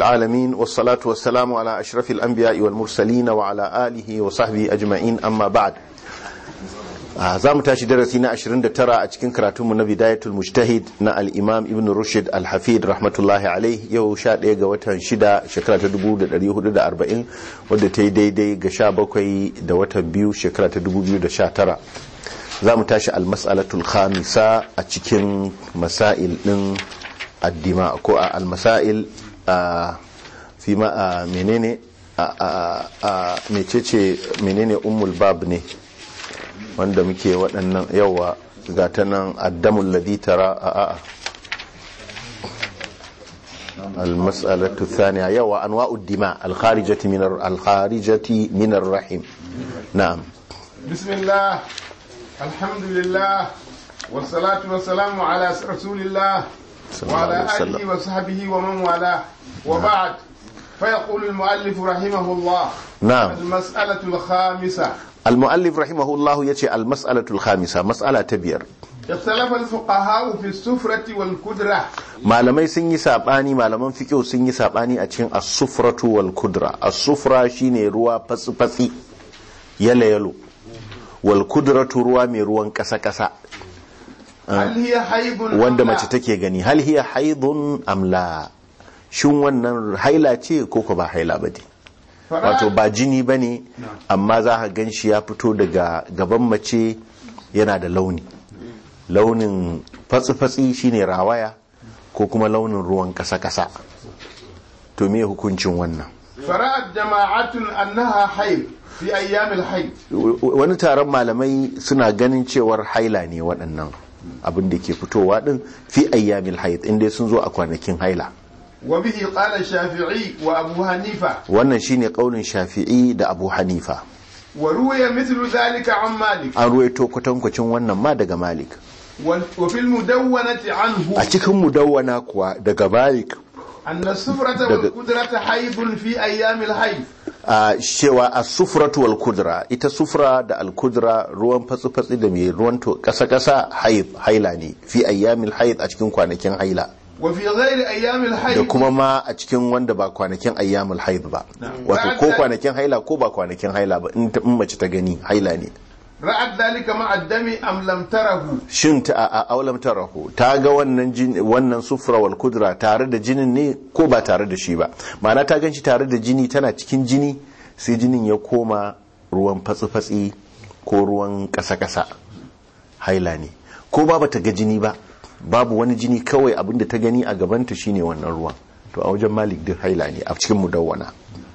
العالمين والصلاة والسلام على أشرف الأنبياء والمرسلين وعلى آله وصحبه أجمعين أما بعد za mu tashi darasi na 29 a cikin karatunmu na bidayatul mujtahid na al-imam ibn rushd al-hafid rahmatullahi alaih yau 11 ga watan 6 shekara ta 1440 wadda ta yi daidai ga 17 da watan biyu shekara ta 2019 za mu tashi al-mas'alatul khamisa a cikin masail din addima ko a al-masail fi ma menene a mecece menene ummul bab ne wanda muke waɗannan yawa ga ta nan addamul ladhi tara a a المسألة الثانية يوا أنواع الدماء الخارجة من الخارجة من الرحم نعم بسم الله الحمد لله والصلاة والسلام على رسول الله صلى الله وعلى عليه وسلم. آله وصحبه ومن والاه وبعد فيقول المؤلف رحمه الله نعم. المسألة الخامسة المؤلف رحمه الله يتي المسألة الخامسة مسألة تبير اختلف الفقهاء في السفرة والكدرة malamai sun yi sabani malaman fiqh sun yi sabani a cikin as-sufratu wal kudra as-sufra shine ruwa fatsi-fatsi yalo yalo wal kudratu ruwa mai ruwan kasa kasa هل هي حيض أم wanda لا؟ mace take gani hal hiya haidun am la shin wannan haila ce ko ko ba haila ba ne فرأت- wato ba jini ba ne amma za ka gan shi ya fito daga gaban mace yana da launi launin fatsi-fatsi shine rawaya ko kuma launin ruwan kasa-kasa to me hukuncin wannan فرأت جماعة أنها حيض في أيام الحيض wani taron malamai suna ganin cewar haila ne waɗannan abin da ke fitowa din fi ayyamil haid inda sun zo a kwanakin haila وبه قال الشافعي وأبو حنيفة wannan shine kaulin shafi'i da abu hanifa وروي مثل ذلك عن مالك an ruwaito kwatankwacin wannan ma daga malik وال- وفي المدونة عنه a cikin mudawwana kuwa daga malik أن السفرة والقدرة حيض في أيام الحيض a cewa a sufratu wal kudra ita sufra da al kudra ruwan fatsi-fatsi da mai ruwan to kasa-kasa haid haila ne fi ayyamil haid a cikin kwanakin haila وفي غير أيام da الحيض kuma ma a cikin wanda ba kwanakin ayyamul haid ba wato ko kwanakin haila ko ba kwanakin haila ba in ta- in mace ta gani haila ne رأت ذلك مع الدم أم لم تره shin ta a aulam tarahu ta ga wannan jin wannan sufra wal kudra tare da jinin ne ko ba tare da shi ba ma'ana ta ganshi tare da jini tana cikin jini sai jinin ya koma ruwan fatsi-fatsi ko ruwan kasa-kasa haila ne ko ba bata ga jini ba babu wani jini kawai abinda ta gani a gabanta shine wannan ruwan to a wajen malik duk haila ne a cikin mudawwana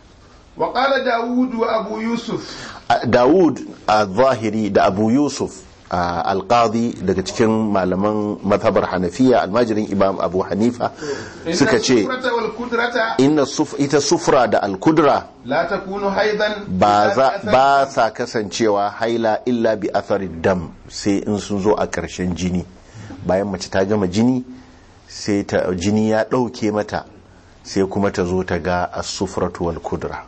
وقال داود وأبو يوسف A- Dawud a zahiri da Abu Yusuf a alqadi daga cikin malaman mazhabar Hanafiya almajirin Imam Abu Hanifa إن suka ce السفرة والقدرة inna suf ita sufra da alkudra لا تكون حيضا ba za إلا ba sa kasancewa haila illa bi atharid dam sai in sun zo a ƙarshen jini bayan mace ta gama jini sai ta jini ya ɗauke mata sai kuma ta zo ta ga as-sufratu wal kudra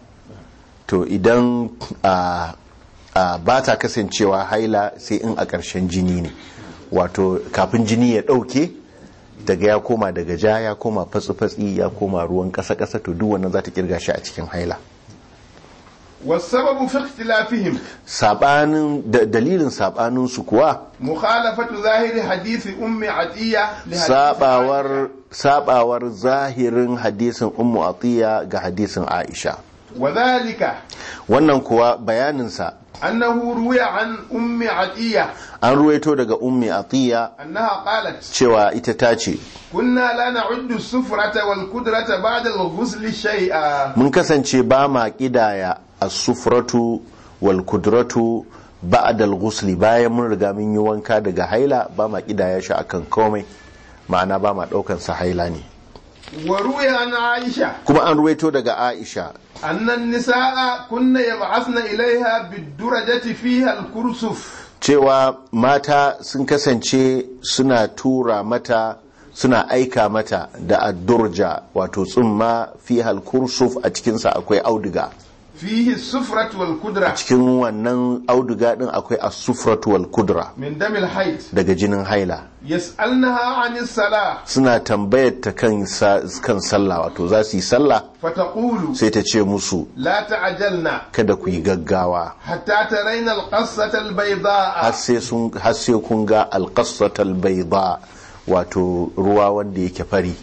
to idan a a ba ta kasancewa haila sai in a ƙarshen jini ne wato kafin jini ya ɗauke daga ya koma daga ja ya koma fatsi-fatsi ya koma ruwan ƙasa-ƙasa to duk wannan za ta kirga shi a cikin haila والسبب في اختلافهم sabanin da dalilin sabanin su kuwa مخالفة ظاهر حديث أم عطية لحديث sabawar sabawar zahirin hadisin ummu atiya ga hadisin aisha وذلك wannan kuwa bayanin sa أنه روي عن أم عطية an ruwaito daga ummi atiya أنها قالت cewa ita ta ce كنا لا نعد السفرة والقدرة بعد الغسل شيئا mun kasance ba ma kidaya as-sufratu wal kudratu ba'da al-ghusl bayan mun riga mun yi wanka daga haila ba ma kidaya shi akan komai ma'ana ba ma daukan sa haila ne وروي عن عائشة kuma an ruwaito daga aisha أن النساء كن يبعثن إليها بالدرجة فيها الكرسف cewa mata sun kasance suna tura mata suna aika mata da addurja wato tsumma fi halkursuf a cikinsa akwai auduga فيه السفرة والقدرة cikin wannan auduga din akwai as-sufratu wal kudra من دم الحيض daga jinin haila يسألنها عن الصلاة suna tambayar ta kan sa- kan sallah wato za su yi sallah فتقول sai ta ce musu لا تعجلنا kada ku yi gaggawa حتى ترين القصة البيضاء har sai sun har sai kun ga alqassatal bayda wato ruwa wanda yake fari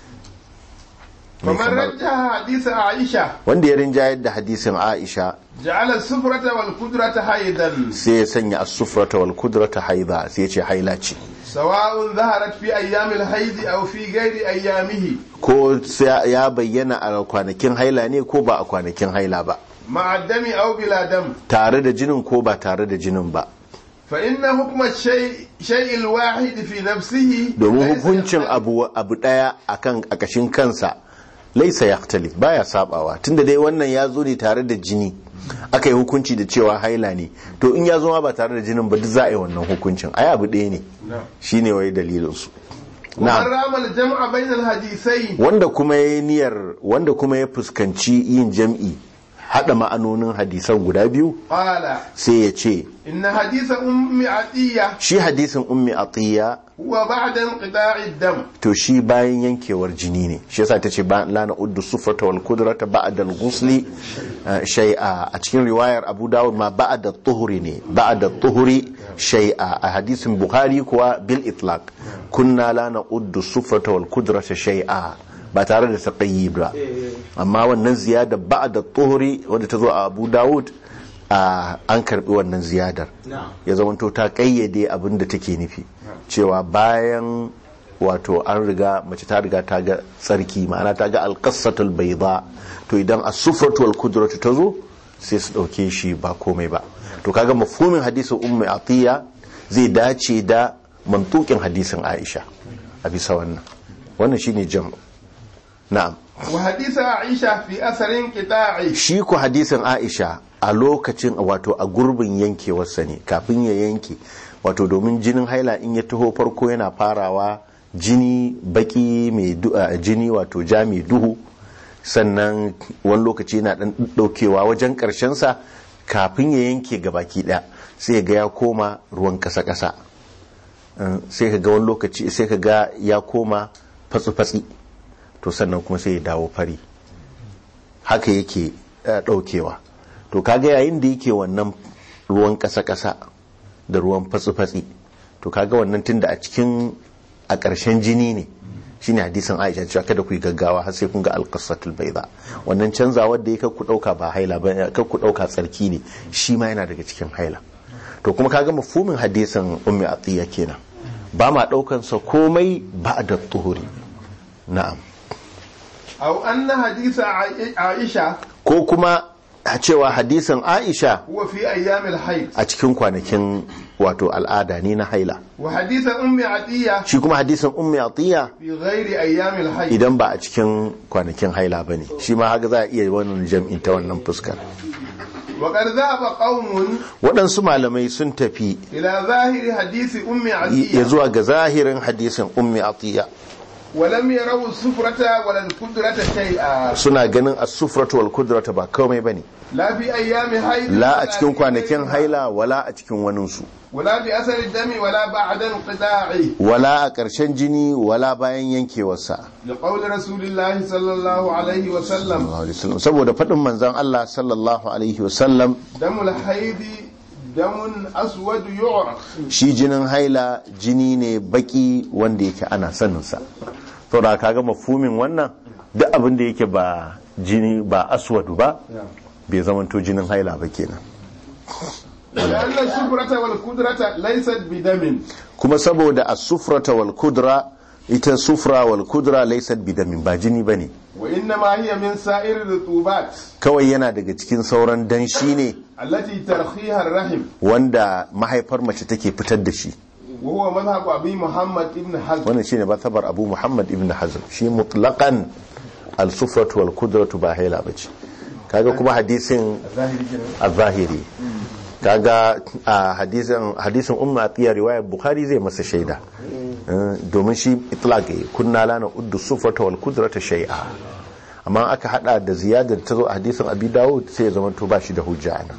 Mai فمن kamar- رجح حديث عائشة wanda ya rinjayar da hadisin Aisha جعل السفرة والقدرة حيدا sai ya sanya as-sufrata wal kudrata haida sai ya ce haila ce سواء ظهرت في أيام الحيض أو في غير أيامه ko sai ya bayyana a kwanakin haila ne ko ba a kwanakin haila ba مع الدم أو بلا دم tare da jinin ko ba tare da jinin ba فإن حكم الشيء شيء الواحد في نفسه domin ليس hukuncin يختلف. abu abu daya akan a kashin kansa laisa yaktalif baya sabawa tunda dai wannan ya zo ne tare da jini aka yi hukunci da cewa haila ne to in ya zo ma ba tare da jinin ba duk za a yi wannan hukuncin ai abu ɗaya ne نعم. shine wai dalilin su ومن na'am رام الجمع بين الحديثين wanda kuma ya niyyar wanda kuma ya fuskanci yin jam'i hada ma'anonin hadisan guda biyu قال sai ya ce إن حديث أم عطية shi hadisin ummi atiya هو بعد انقطاع الدم to shi bayan yankewar jini ne shi yasa tace ba la na uddu sufrata wal qudrata ba'da al ghusli uh, shay'a a cikin riwayar Abu Dawud ma ba'da at-tuhri ne ba'da at-tuhri shay'a a hadisin Bukhari kuwa bil itlaq kunna la na uddu sufrata wal qudrata shay'a ba tare da taqayyib ba amma wannan ziyada ba'da at-tuhri wanda ta zo a Abu Dawud a an karbi wannan ziyadar ya zamanto ta kayyade abin da take nufi cewa bayan wato an riga mace ta riga ta ga tsarki ma'ana ta ga alƙasatul bayda to idan as-sufratu wal kudratu ta zo sai su dauke shi ba komai ba to kaga mafhumin hadisin ummu atiya zai dace da mantukin hadisin aisha a bisa wannan wannan shine jam na'am وحديث عائشة في أثر انقطاعه shi ku hadisin aisha a lokacin wato a gurbin yankewarsa ne kafin ya yanke wato domin jinin haila in ya taho farko yana farawa jini baki mai du- a, jini wato ja mai duhu sannan wani lokaci yana dan daukewa wajen karshensa kafin ya yanke gabaki daya sai ga ya koma ruwan kasa-kasa Uh, sai ka ga wani lokaci sai ka ga ya koma fatsi-fatsi to sannan kuma sai ya dawo fari haka yake eh, daukewa to kaga yayin da yake wannan ruwan kasa-kasa da ruwan fatsi-fatsi to kaga wannan tunda a cikin a ƙarshen jini ne shine hadisin Aisha cewa kada ku yi gaggawa har sai kun ga alqasatul bayda wannan canzawar da yake ku dauka ba haila ba kar ku dauka tsarki ne shi ma yana daga cikin haila to kuma kaga mafhumin hadisin ummi atiya kenan ba ma daukan sa komai ba da tuhuri na'am أو أن حديث عائ- عائشة ko kuma a cewa hadisin Aisha هو في أيام الحيض a cikin kwanakin wato al'ada ne na haila وحديث أم عطية shi kuma hadisin ummi atiya في غير أيام الحيض idan ba a cikin kwanakin haila bane shi ma haka za a iya wannan jam'in ta wannan fuskar وقد ذهب قوم waɗansu malamai sun tafi إلى ظاهر حديث أم ya عطية zuwa ga zahirin hadisin ummi atiya ولم يروا السفرة ولا القدرة شيئا suna ganin as-sufratu wal kudrata ba komai bane لا في أيام حيض la ولا a cikin في kwanakin غيرها. haila wala a cikin waninsu ولا في أثر الدم ولا بعد انقطاعه wala a ƙarshen jini wala bayan yankewarsa لقول رسول الله صلى الله عليه وسلم sallallahu alaihi wasallam saboda faɗin manzon Allah sallallahu alaihi wasallam دم الحيض دم أسود يعرف shi jinin haila jini ne baki wanda yake ana saninsa to da kaga mafhumin wannan duk abin da yake ba jini ba aswadu ba bai zamanto jinin haila ba kenan لأن السفرة والقدرة ليست بدم kuma saboda as-sufrata wal kudra ita sufra wal kudra laysat bidamin ba jini bane وإنما هي من سائر الرطوبات kawai yana daga cikin sauran danshi ne التي ترخيها الرحم wanda mahaifar mace take fitar da shi وهو مذهب أبي محمد بن حزم wannan shine mazhabar Abu Muhammad ibn Hazm shi mutlaqan al-sufratu wal kudratu ba haila bace kaga kuma hadisin al-zahiri kaga a hadisin hadisin ummu atiya riwayar bukhari zai masa shaida Eh, domin shi itlaq yayi kunna lana uddu sufrata wal kudrata shay'a amma aka hada da ziyadar ta zo a hadisin abi dawud sai ya zama to ba shi da hujja ana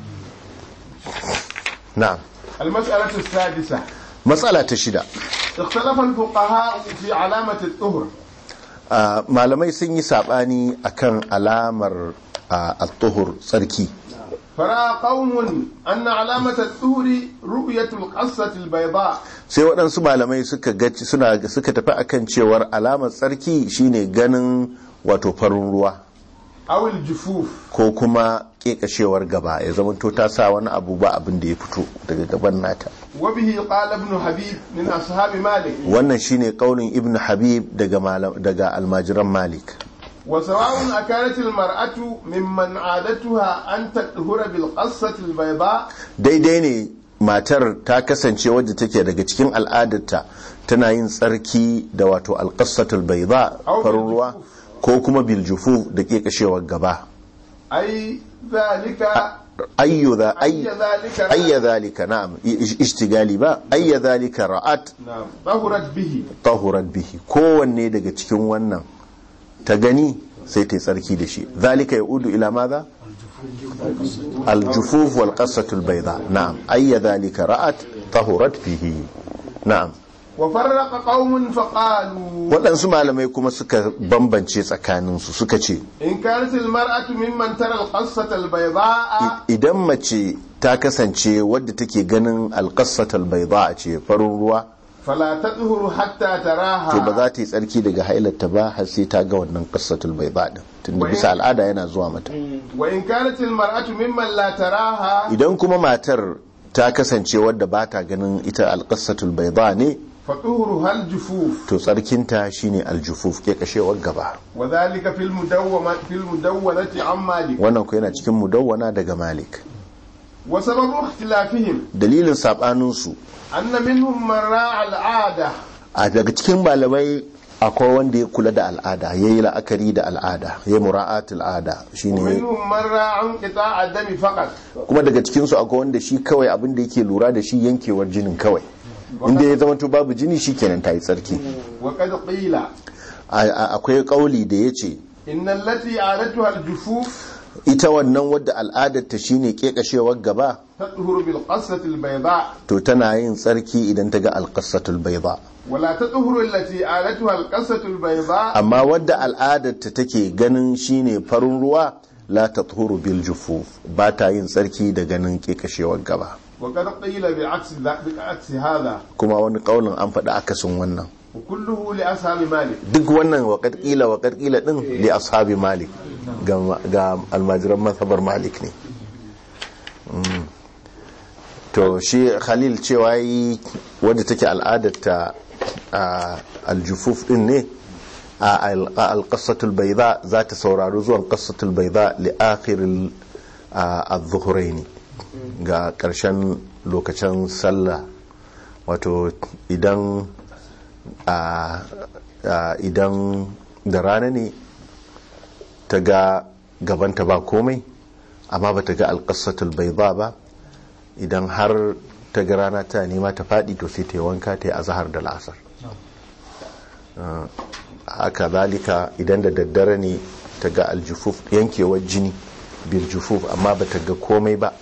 na'am المسألة السادسة matsala ta shida اختلف الفقهاء في علامة الطهر Ah, malamai sun yi sabani akan alamar ah, at-tuhur tsarki فرأى قوم أن علامة الطهر رؤية القصة البيضاء sai waɗansu malamai suka gaci suna suka tafi akan cewar alamar tsarki shine ganin wato farin ruwa أو الجفوف ko kuma kekashewar gaba ya zama to ta sa wani abu ba abin da ya fito daga gaban nata وبه قال ابن حبيب من أصحاب مالك wannan shine kaulin ibn habib daga malam- daga almajiran malik وسواء أكانت المرأة ممن عادتها أن تطهر بالقصة البيضاء daidai ne matar ta kasance wadda take daga cikin al'adarta tana yin tsarki da wato alƙasatul bai ba Au farin ruwa ko kuma biljufu da kekashewar gaba أي ذلك ayyu za أي ذلك ayya zalika na'am ish- ishtigali ba ayya zalika ra'at نعم طهرت به tahurat bihi kowanne daga cikin wannan ta gani sai ta yi tsarki da shi zalika ya udu ila maza aljufuf wal qasatul bayda na'am ayya zalika ra'at tahurat bihi na'am وفرق قوم فقالوا waɗansu malamai kuma suka bambance tsakaninsu suka ce إن كانت المرأة ممن ترى القصة البيضاء idan mace ta kasance wadda take ganin alƙasatul bayda ce farin ruwa فلا تطهر حتى to ba تراها za ta yi tsarki daga hailarta ba har sai ta ga wannan qasatul bayda din tunda bisa al'ada yana zuwa mata وإن كانت المرأة ممن لا تراها idan kuma matar ta kasance wadda ba ta ganin ita alƙasatul bayda ne فطهرها الجفوف to tsarkinta shine aljufuf ke kashewar gaba وذلك في المدونة في المدونة عن مالك wannan ku yana cikin mudawwana daga malik وسبب اختلافهم dalilin sabaninsu أن منهم من راعى العادة a daga cikin malamai akwai wanda ya kula da al'ada ya yi la'akari da al'ada ya yi mura'at al'ada shine ومنهم من راعى انقطاع الدم فقط kuma daga cikinsu akwai wanda shi kawai abin da yake lura da shi yankewar jinin kawai inda ya zama babu jini shi kenan ta yi tsarki وقد قيل A- a- akwai kauli da ya ce إن التي عادتها الجفوف ita wannan wadda al'adarta shine kekashewar gaba تطهر بالقصة البيضاء to tana yin tsarki idan ta ga alƙasatul bayda ولا تطهر التي عادتها القصة البيضاء amma wadda al'adarta take ganin shine farin ruwa la tathuru bil jufuf ba ta yin tsarki da ganin kekashewar gaba وقد قيل بعكس ذا- بعكس هذا kuma wani kaulin an faɗi akasin wannan وكله لأصحاب مالك duk wannan waƙar ƙila waƙar ƙila ɗin li ashabi malik ga ga almajiran mazhabar malik ne Mm. to shi khalil cewa yi wadda take al'adarta a aljufuf ɗin ne a alƙasatul baiza za ta saurari zuwan ƙasatul baiza li akhiril az-zuhraini ga ƙarshen lokacin sallah wato idan a a- idan da rana ne ta ga gabanta ba komai amma ba ta ga alƙasatul bai ba ba idan har ta ga rana ta nema ta faɗi to sai ta yi wanka ta yi azahar da la'asar Ah, haka zalika idan da daddare ne ta ga aljufuf yankewar jini bil jufuf amma ba ta ga komai ba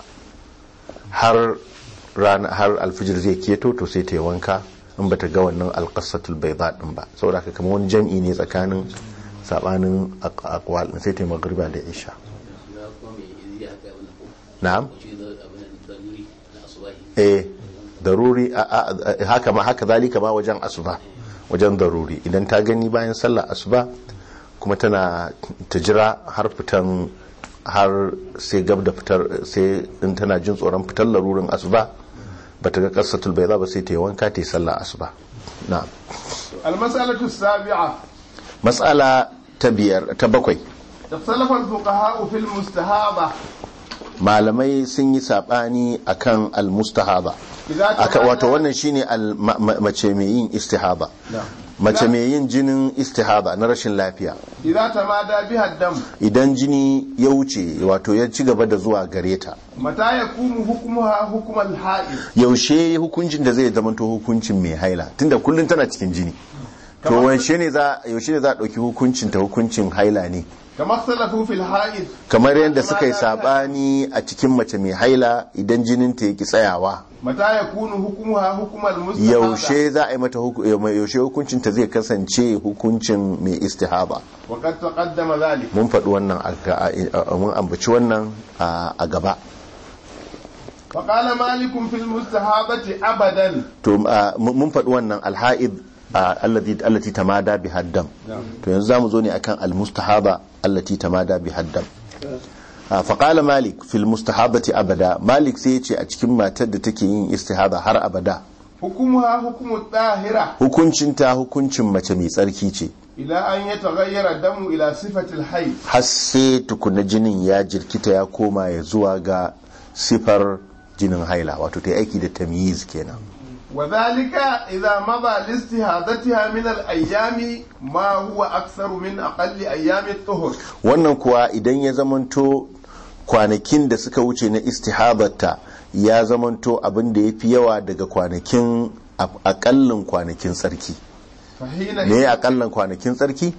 har rana har alfijir zai keto to sai ta yi wanka in ba ta ga wannan alƙasatul bai ba ɗin ba saboda haka kamar wani jam'i ne tsakanin sabanin aq- aqwal ɗin, sai ta yi magriba da isha na'am eh daruri a- a- a- haka ma haka zalika ma wajen asuba wajen daruri idan ta gani bayan sallar asuba kuma tana ta jira har fitan har sai gab da fitar sai in tana jin tsoron fitar larurin asuba ba ta ga kasatul bai ba sai ta yi wanka ta yi sallar asuba na'am المسألة السابعة matsala ta biyar ta bakwai اختلف الفقهاء في المستهابة malamai sun yi sabani akan almustahaba إذا aka تمادى- wato wannan shine al- ma- ma- mace mai yin istihaba mace mai yin jinin istihaba na rashin lafiya إذا تمادى بها الدم idan jini ya wuce wato ya ci gaba da zuwa gare ta متى يكون حكمها حكم الحائض yaushe hukuncin da zai zamanto hukuncin mai haila tunda kullum tana cikin jini to yaushe ne za yaushe ne za a dauki hukuncin ta hukuncin haila ne كما اختلفوا في الحائض kamar yadda suka yi sabani a cikin mace mai haila idan jinin ta yake tsayawa متى يكون حكمها حكم المستحاضة yaushe za a yi mata huku- yaushe hukuncin ta zai kasance hukuncin mai istihaba وقد تقدم ذلك mun faɗi wannan a- a- a- mun ambaci wannan a a gaba فقال مالك في المستحاضة أبدا to a, mun mun faɗi wannan alha'id a, allati allati tamada bi haddam to yanzu zamu zo ne akan almustahaba allati tamada bi haddam a, faqala malik fil mustahabati abada malik sai yace a cikin matar da take yin istihaba har abada حكمها حكم الطاهرة hukuncinta hukuncin mace mai tsarki ce إلى أن يتغير الدم إلى صفة الحي har sai tukuna jinin ya jirkita ya koma ya zuwa ga sifar jinin haila wato ta yi aiki da tamyiz kenan وذلك إذا مضى لاستهادتها من الأيام ما هو أكثر من أقل أيام الطهر wannan kuwa idan ya zamanto kwanakin da suka wuce na istihabarta ya zamanto abin da ya fi yawa daga kwanakin a- akallin kwanakin tsarki فحين me ya akallin kwanakin tsarki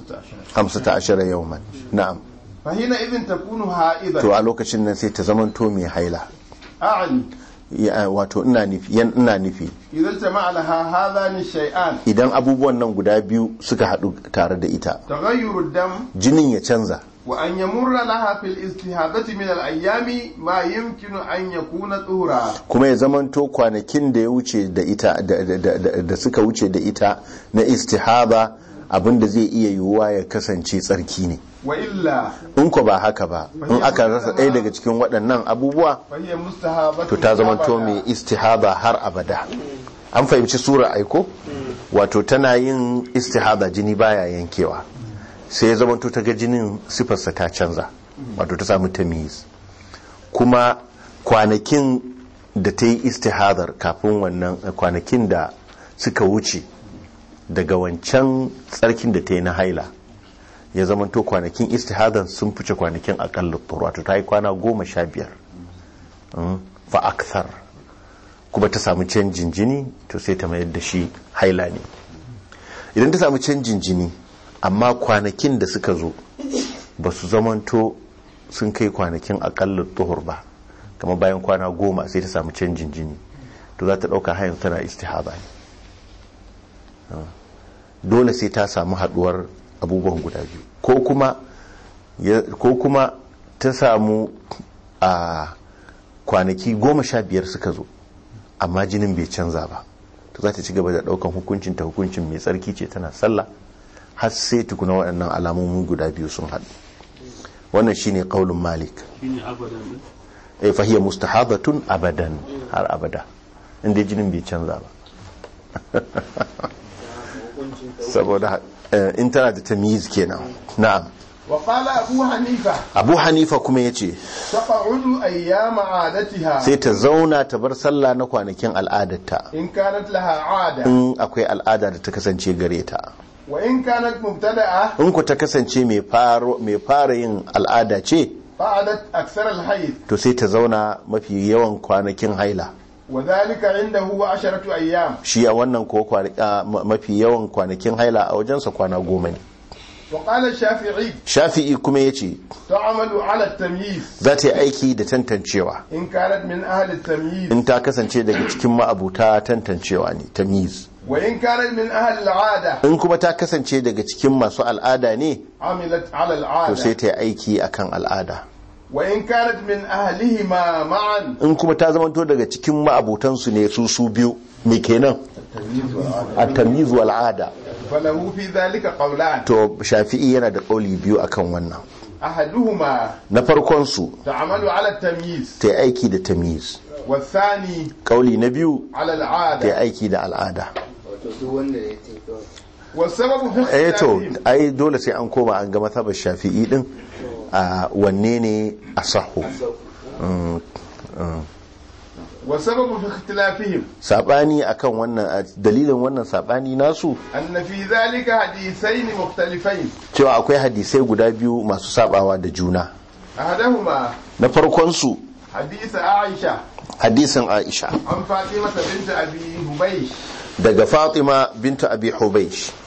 15 yawman na'am فحينئذ تكون حائضا to a lokacin nan sai ta zamanto mai haila أعني Ya- wato ina nufi yan ina nufi إذا اجتمع لها هذان الشيئان idan abubuwan nan guda biyu suka haɗu tare da ita تغير الدم jinin ya canza وأن يمر لها في الاستهادة من الأيام ما يمكن أن يكون طهرا kuma ya zamanto kwanakin da ya wuce da ita da, da- da- da- da suka wuce da ita na istihaba abinda zai iya yiwuwa ya kasance tsarki ne وإلا in ko ba haka ba in aka rasa ɗaya daga cikin waɗannan abubuwa فهي مستهابة to ta zamanto أبدا. mai istihaba har abada an fahimci sura aiko wato tana yin istihaba jini baya yankewa sai ya zamanto ta ga jinin sifarsa ta canza wato ta samu tamiz kuma kwanakin da ta yi istihadar kafin wannan kwanakin da suka wuce daga wancan tsarkin da ta yi na haila ya zamanto kwanakin istihadar sun fice kwanakin akalla wato ta yi kwana goma sha biyar Mm, fa akthar kuma ta samu canjin jini to sai ta mayar da shi haila ne idan ta samu canjin jini amma kwanakin da suka zo ba su zamanto sun kai kwanakin akalla tuhur ba kamar bayan kwana goma sai ta samu canjin jini to za ta ɗauka hayan tana istihaba ne Ah. dole sai ta samu haɗuwar abubuwan guda biyu ko kuma ya- ko kuma ta samu a kwanaki goma sha biyar suka zo amma jinin bai canza ba to za ta ci gaba da daukan hukuncin ta hukuncin mai tsarki ce tana sallah har sai tukuna waɗannan alamomin guda biyu sun haɗu wannan shine qaulun malik shine abadan din eh fahiya mustahabatun abadan har abada inda jinin bai canza ba saboda eh, in tana da tamyiz kenan na'am وقال أبو حنيفة abu hanifa kuma yace تقعد أيام عادتها sai ta zauna ta bar sallah na kwanakin al'adarta إن كانت لها عادة in akwai al'ada da ta kasance gare ta وإن كانت مبتدأة in ku ta kasance mai faro- mai fara yin al'ada ce قعدت أكثر الحيض to sai ta zauna mafi yawan kwanakin haila وذلك عنده عشرة أيام shi a wannan ko kwana- a, ma- mafi yawan kwanakin haila a wajensa kwana goma ne وقال الشافعي shafi'i kuma ya ce تعمل على التمييز za ta yi aiki da tantancewa إن كانت من أهل التمييز in ta kasance daga cikin ma'abuta tantancewa ne tamyiz وإن كانت من أهل العادة in kuma ta kasance daga cikin masu al'ada ne عملت على to sai العادة ta yi aiki akan al'ada وإن كانت من أهلهما معا in kuma ta zamanto daga cikin ma'abutansu ne su su biyu me kenan a tamyiz wal ada فله في ذلك قولان to shafi'i yana da kauli biyu akan wannan أحدهما na farkon su تعمل على التمييز ta yi aiki da tamyiz والثاني kauli na biyu على ta yi العادة aiki da al'ada wato duk wanda ya ce kawai والسبب في eh to اختلافهم ai dole sai an koma an ga mazhabar shafi'i din a wanne ne asahu Mm, mm. والسبب في اختلافهم sabani akan wannan a dalilin wannan sabani nasu أن في ذلك حديثين مختلفين cewa akwai hadisai guda biyu masu sabawa da juna أحدهما na farkon su حديث عائشة hadisin Aisha عن فاطمة بنت أبي هبيش daga Fatima binta Abi Hubaysh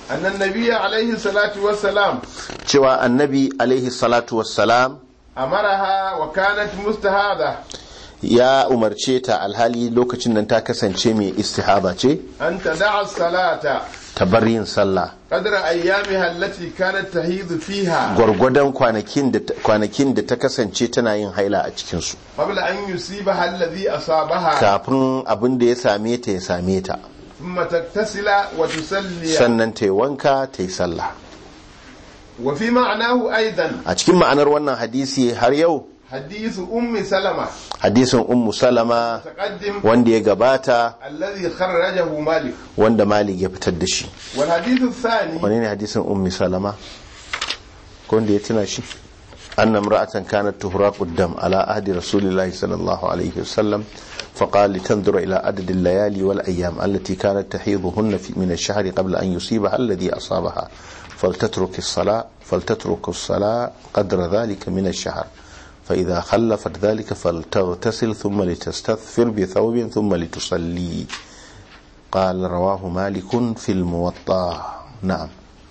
أن النبي عليه الصلاة والسلام cewa annabi alaihi salatu wassalam أمرها وكانت مستهادة ya umarce ta alhali lokacin nan ta kasance mai istihaba ce أن تدع الصلاة ta bar yin sallah قدر أيامها التي كانت تهيض فيها gwargwadon kwanakin da kwanakin da ta kasance tana yin haila a cikinsu قبل أن يصيبها الذي أصابها kafin abin da ya same ta ya same ta ثم تغتسل وتصلي sannan ta yi wanka ta yi sallah وفي معناه أيضا a cikin ma'anar wannan hadisi har yau حديث أم سلمة hadisin ummu salama تقدم wanda ya gabata الذي خرجه مالك wanda malik ya fitar da shi والحديث الثاني wani ne hadisin ummi salama ko wanda ya tuna shi anna imra'atan kanat tuhraqu ad-dam ala ahdi rasulillahi sallallahu alaihi wasallam فقال لتنظر إلى عدد الليالي والأيام التي كانت تحيضهن في من الشهر قبل أن يصيبها الذي أصابها فلتترك الصلاة فلتترك الصلاة قدر ذلك من الشهر فإذا خلفت ذلك فلتغتسل ثم لتستثفر بثوب ثم لتصلي قال رواه مالك في الموطأ نعم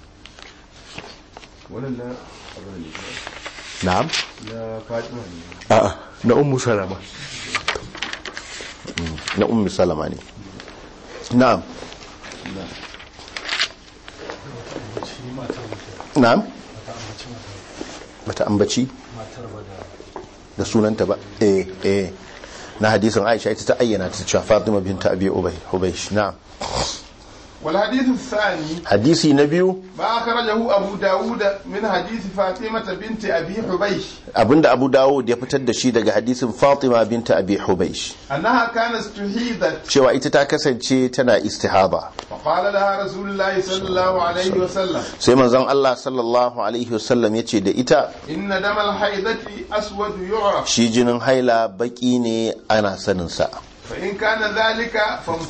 ولا نعم لا فاطمة a'a na ummu salama na ummu salama ne na'am na'am bata ambaci da sunanta ba eh eh na hadisin Aisha ita ta ayyana ta cewa Fatima binta Abi Ubay Hubaysh na'am والحديث الثاني hadisi na biyu ما أخرجه أبو داود من حديث فاطمة بنت أبي حبيش abinda Abu Dawud ya fitar da shi daga hadisin Fatima binta Abi Hubaysh أنها كانت استحيضت cewa ita ta kasance tana istihaba فقال لها رسول الله صلى الله عليه وسلم sai manzon Allah sallallahu alaihi wasallam ya ce da ita إن دم الحيضة أسود يعرف shi jinin haila baki ne ana saninsa فإن كان ذلك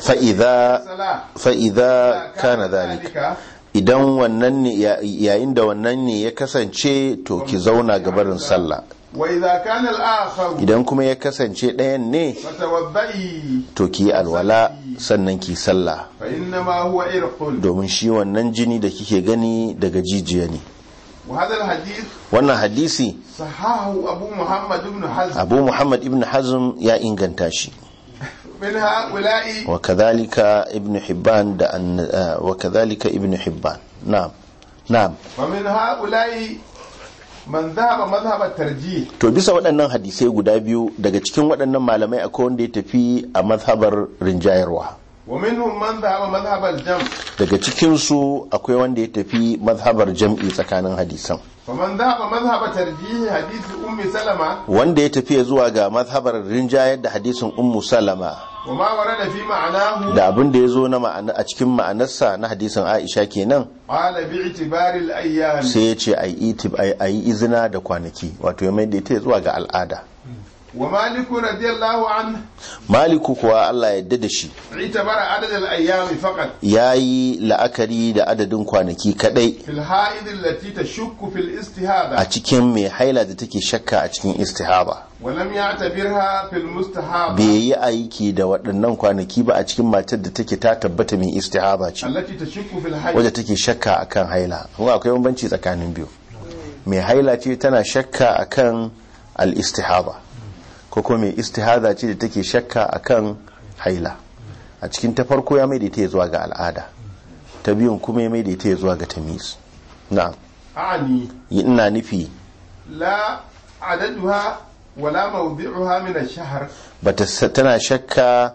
fa'iza فصلاة fa'iza kana zalika idan wannan ne ya- yayin da wannan ne ya kasance to ki zauna gabarin sallah وإذا كان الآخر idan kuma ya kasance ɗayan ne فتوضئي to ki yi alwala sannan ki sallah فإنما هو إرق domin shi wannan jini da kike gani daga jijiya ne وهذا الحديث wannan hadisi صححه أبو محمد بن حزم abu muhammad ibn hazm ya inganta shi من هؤلاء وكذلك ابن حبان ده أن آه، وكذلك ابن حبان نعم نعم ومن هؤلاء من ذهب مذهب الترجيح to bisa waɗannan hadisai guda biyu daga cikin waɗannan malamai akwai wanda ya tafi a mazhabar rinjayarwa ومنهم من ذهب مذهب الجمع daga cikinsu akwai wanda ya tafi mazhabar jam'i tsakanin hadisan فمن ذهب مذهب ترجيح حديث أم سلمة wanda ya tafi zuwa ga mazhabar rinjayar da hadisin ummu salama وما ورد في معناه da abin da ya zo na ma'ana a cikin ma'anarsa na hadisin aisha kenan قال باعتبار الأيام sai ya ce a yi izina da kwanaki wato ya mai da ita zuwa ga al'ada ومالك رضي الله عنه maliku kuwa allah ya da shi اعتبر عدد الأيام فقط ya yi la'akari da adadin kwanaki kadai في الحائض التي تشك في الاستهابة a cikin mai haila da take shakka a cikin istihaba ولم يعتبرها في المستحابة bai yi aiki da waɗannan kwanaki ba a cikin matar da take ta tabbata mai istihaba ce التي تشك في الحيض wadda take shakka akan haila kuma akwai bambanci tsakanin biyu mai haila ce tana shakka akan al-istihaba ko kuma mai istihada ce da take shakka akan haila a cikin ta farko ya mai da ita zuwa ga al'ada ta biyun kuma ya mai da ita zuwa ga tamis na'am أعني ina nufi لا عددها ولا موضعها من الشهر bata sa- tana shakka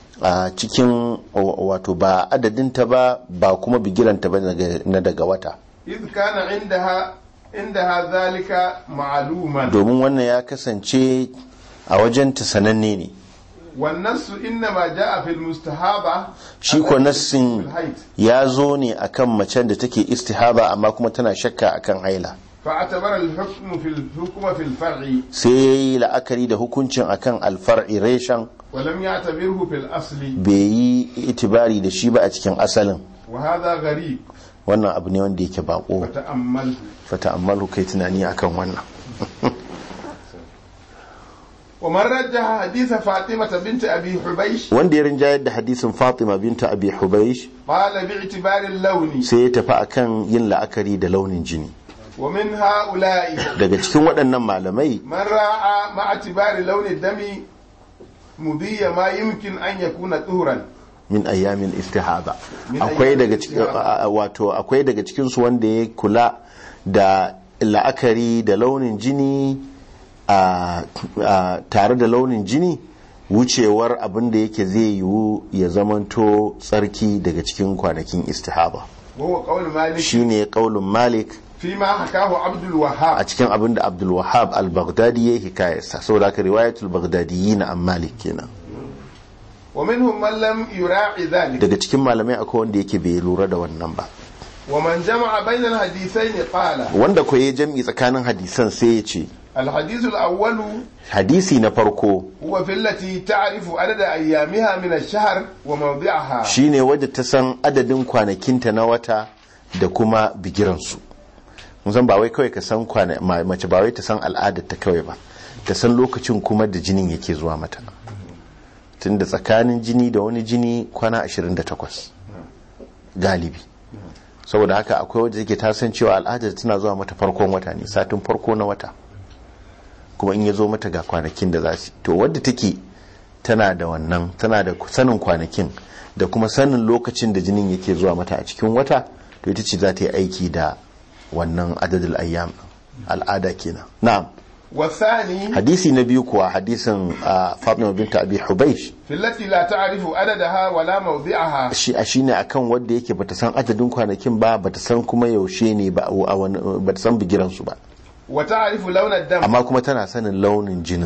a cikin wa- wato ba adadinta ba ba kuma bigiranta ba daga- na daga wata إذ كان عندها عندها ذلك معلوما domin wannan ya kasance a wajenta sananne ne والنص إنما جاء في المستحابة shi ko التي nassin في الحيض ya zo ne akan macen da take istihaba amma kuma tana shakka akan haila فاعتبر الحكم في الحكم في الفرع sai ya yi la'akari da hukuncin akan alfar'i reshen ولم يعتبره في الأصل bai yi itibari da shi ba a cikin asalin وهذا غريب wannan abu ne wanda yake bako فتأمله fata amma kai tunani akan wannan ومن رجح حديث فاطمة بنت أبي حبيش wanda ya rinjayar da hadisin Fatima binta Abi Hubaysh قال باعتبار اللون sai ya tafi akan yin la'akari da launin jini ومن هؤلاء daga cikin waɗannan malamai من راعى مع اعتبار لون الدم مضي ما يمكن أن يكون طهرا min ayyamin istihada Min akwai ayyamin daga cikin istihada. wato akwai daga cikin su wanda ya kula da la'akari da launin jini a a- tare da launin jini wucewar abin da yake zai yiwu ya zamanto tsarki daga cikin kwanakin istihada وهو قول مالك shine kaulin malik فيما حكاه عبد a الوهاب cikin abin da abdul wahab al-baghdadi ya hikayarsa saboda haka riwayatul baghdadiyyin an malik kenan ومنهم من لم يراعي ذلك daga cikin malamai akwai wanda yake bai lura da wannan ba ومن جمع بين الحديثين قال wanda ko ya jam'i tsakanin hadisan sai ya ce الحديث الأول hadisi na farko هو في التي تعرف عدد أيامها من الشهر وموضعها shine wadda ta san adadin kwanakinta na wata da kuma bigiransu mun san ba wai kawai ka san kwana ma- mace ba wai ta san al'adar ta kawai ba ta san lokacin kuma da jinin yake zuwa mata tunda tsakanin jini da wani jini kwana 28 galibi saboda haka akwai wadda take ta san cewa al'adar tana zuwa mata farkon wata ne satin farko na wata kuma in ya zo mata ga kwanakin da za su to wadda take tana da wannan tana da sanin kwanakin da kuma sanin lokacin da jinin yake zuwa mata a cikin wata to ita ce za ta yi aiki da wannan adadul ayyam al'ada kenan na'am والثاني hadisi na biyu kuwa hadisin ah, Fatima binta Abi Hubaysh في التي لا تعرف عددها ولا موضعها shi a shine akan wanda yake bata san adadin kwanakin ba bata san kuma yaushe ne ba a wani- bata san bigiran su ba وتعرف لون الدم amma kuma tana sanin launin jinin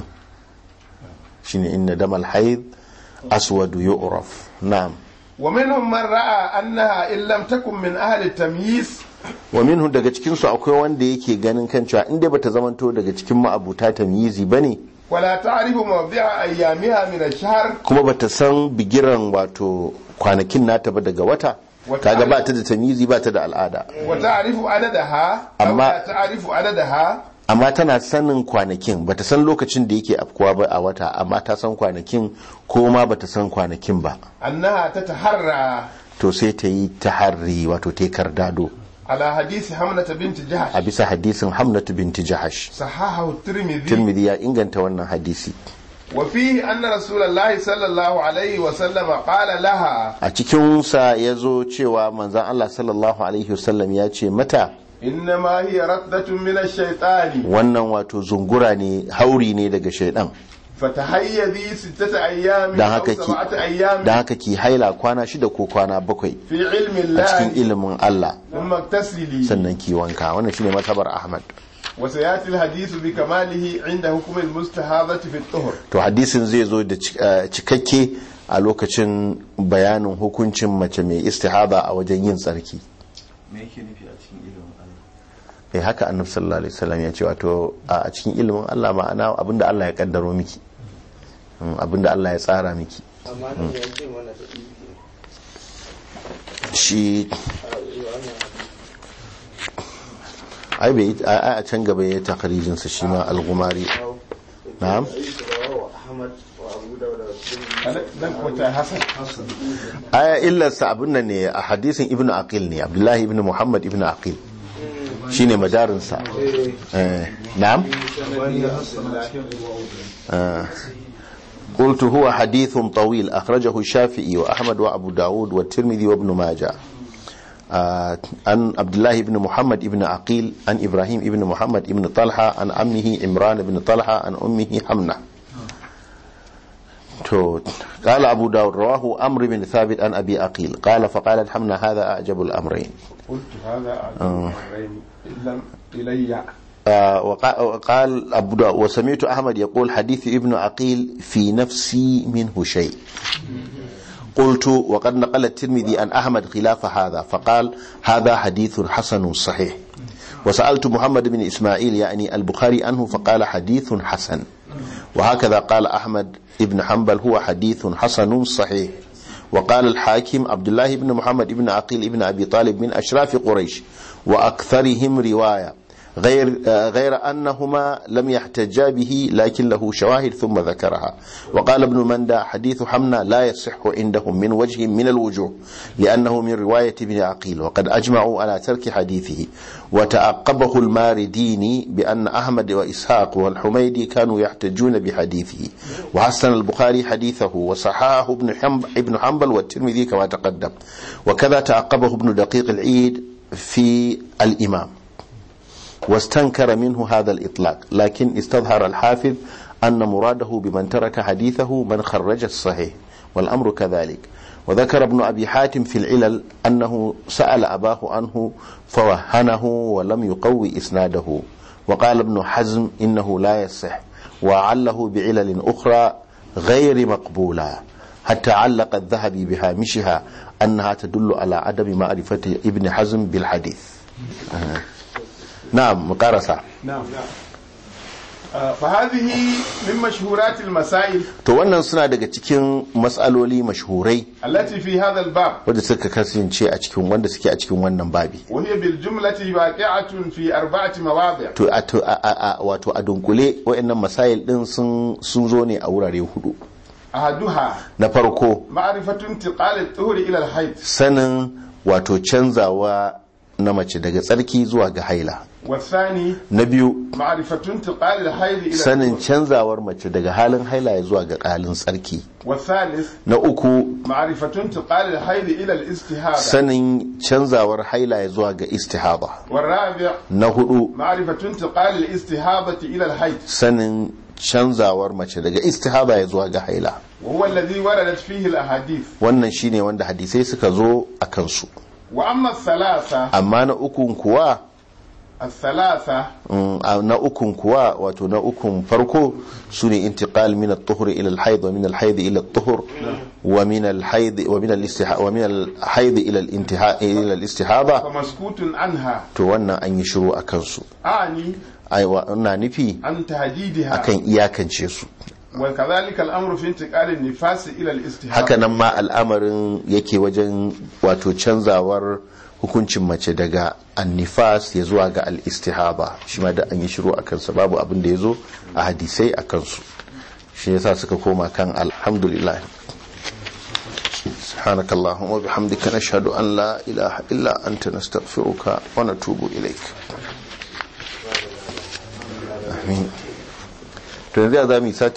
shine inna damal haid aswadu yu'raf na'am ومنهم من رأى أنها إن لم تكن من أهل التمييز wa minhu daga cikin su akwai wanda yake ganin kan cewa inda bata zamanto daga cikin ma'abuta tamyizi bane ولا تعرف موضع أيامها من الشهر kuma bata san bigiran wato kwanakin nata ba daga wata Wata kaga ba al'ada. ta da tamyizi ba ta da al'ada وتعرف عددها أو أما- لا تعرف عددها amma tana sanin kwanakin bata san lokacin da yake afkuwa ba a wata amma ta san kwanakin ko ma bata san kwanakin ba أنها تتحرى to sai ta yi taharri wato ta yi kardado على حديث حملة بنت a جهش bisa hadisin hamnatu binti jahash صححه الترمذي tirmidhi ya inganta wannan hadisi وفيه أن رسول الله صلى الله عليه وسلم قال لها a cikinsa ya zo cewa manzan Allah sallallahu alaihi wasallam ya ce mata إنما هي ردة من الشيطان wannan wato zungura ne hauri ne daga shaidan فتحيذي ستة أيام don أو haka ki سبعة أيام don haka ki haila kwana shida ko kwana bakwai في علم a cikin الله ilimin Allah ثم اغتسلي sannan ki wanka wannan shine matabar Ahmad وسيأتي الحديث بكماله عند حكم المستحاضة في الطهر to hadisin zai zo da cik- eh, cikakke a lokacin bayanin hukuncin mace mai istihada a wajen yin tsarki me yake nufi a cikin ilimin Allah eh haka annabi sallallahu alaihi wasallam ya ce wato a cikin ilimin Allah ma'ana abinda Allah ya kaddaro miki Mm, abinda Allah ya tsara miki amma nan ya ce mana da ibi shi a wannan ai bai a a can gaba ya takarijin sa shi ma al-gumari hau na'am wa Ahmad wa Abu Dawud da Tirmidhi dan kwata hasan aya illarsa abin nan ne a hadisin ibnu aqil ne abdullahi ibnu muhammad ibnu aqil shine madarinsa eh na'am آه. قلت هو حديث طويل أخرجه الشافعي وأحمد وأبو داود والترمذي وابن ماجه آه. عن عبد الله بن محمد بن عقيل عن إبراهيم بن محمد بن طلحة عن عمه عمران بن طلحة عن أمه حمنة تو قال أبو داود رواه أمر بن ثابت عن أبي عقيل قال فقالت حمنة هذا أعجب الأمرين قلت هذا أعجب الأمرين إن لم إلي آه، وقا- وقال أبو داود وسمعت أحمد يقول حديث ابن عقيل في نفسي منه شيء قلت وقد نقل الترمذي عن أحمد خلاف هذا فقال هذا حديث حسن صحيح وسألت محمد بن إسماعيل يعني البخاري عنه فقال حديث حسن وهكذا قال أحمد بن حنبل هو حديث حسن صحيح وقال الحاكم عبد الله بن محمد بن عقيل بن أبي طالب من أشراف قريش وأكثرهم رواية غير آه، غير أنهما لم يحتجا به لكن له شواهد ثم ذكرها وقال ابن مندى حديث حمنا لا يصح عندهم من وجه من الوجوه لأنه من رواية ابن عقيل وقد أجمعوا على ترك حديثه وتعقبه المارديني بأن أحمد وإسحاق والحميدي كانوا يحتجون بحديثه وحسن البخاري حديثه وصححه ابن حنبل, ابن حنبل والترمذي كما تقدم وكذا تعقبه ابن دقيق العيد في الإمام واستنكر منه هذا الإطلاق لكن استظهر الحافظ أن مراده بمن ترك حديثه من خرج الصحيح والأمر كذلك وذكر ابن أبي حاتم في العلل أنه سأل أباه عنه فوهنه ولم يقوي إسناده وقال ابن حزم إنه لا يصح وعله بعلل أخرى غير مقبولة حتى علق الذهبي بهامشها أنها تدل على عدم معرفة ابن حزم بالحديث آه. نعم مقارسة نعم آه، فهذه من مشهورات المسائل to wannan suna daga cikin matsaloli mashhurai التي في هذا الباب wanda suka kasance a cikin wanda suke a cikin wannan babi وهي بالجملة واقعة في أربعة مواضع to a to a- a- a- wato a dunkule wayannan masail din sun sun zo ne a wurare hudu أحدها na farko معرفة انتقال الطهر إلى الحيض sanin wato canzawa na mace daga tsarki zuwa ga haila والثاني na biyu معرفة انتقال الحيض إلى sanin الطهر canzawar mace daga halin haila ya zuwa ga halin tsarki والثالث na uku معرفة انتقال الحيض إلى الاستهابة sanin canzawar haila ya zuwa ga istihaba والرابع na hudu معرفة انتقال الاستهابة إلى الحيض sanin canzawar mace daga istihaba ya zuwa ga haila وهو الذي wردت فيه الأحاديث wannan shine wanda hadisai suka zo a kansu وأما الثلاثة amma na ukun kuwa الثلاثة mm, a na ukun kuwa wato na ukun farko su ne intiqal min at-tuhur ila al-hayd wa min al-hayd ila at-tuhur wa min al-hayd wa min al-istihaba wa min al-hayd ila al-intiha ila al-istihaba فمسكوت عنها to wannan an yi shiru akan su أعني ai wa ina nufi عن تهديدها akan iyakance su وكذلك الأمر في انتقال النفاس إلى الاستهابة haka nan ma al'amarin yake wajen wato canzawar hukuncin mace daga annifas ya zuwa ga al-istihaba shi ma da an yi shiru a kansa babu abin da ya zo a hadisai a kansu shi yasa suka koma kan alhamdulillah سبحانك اللهم وبحمدك نشهد أن لا إله إلا أنت نستغفرك ونتوب إليك آمين to yanzu ya za mu yi sati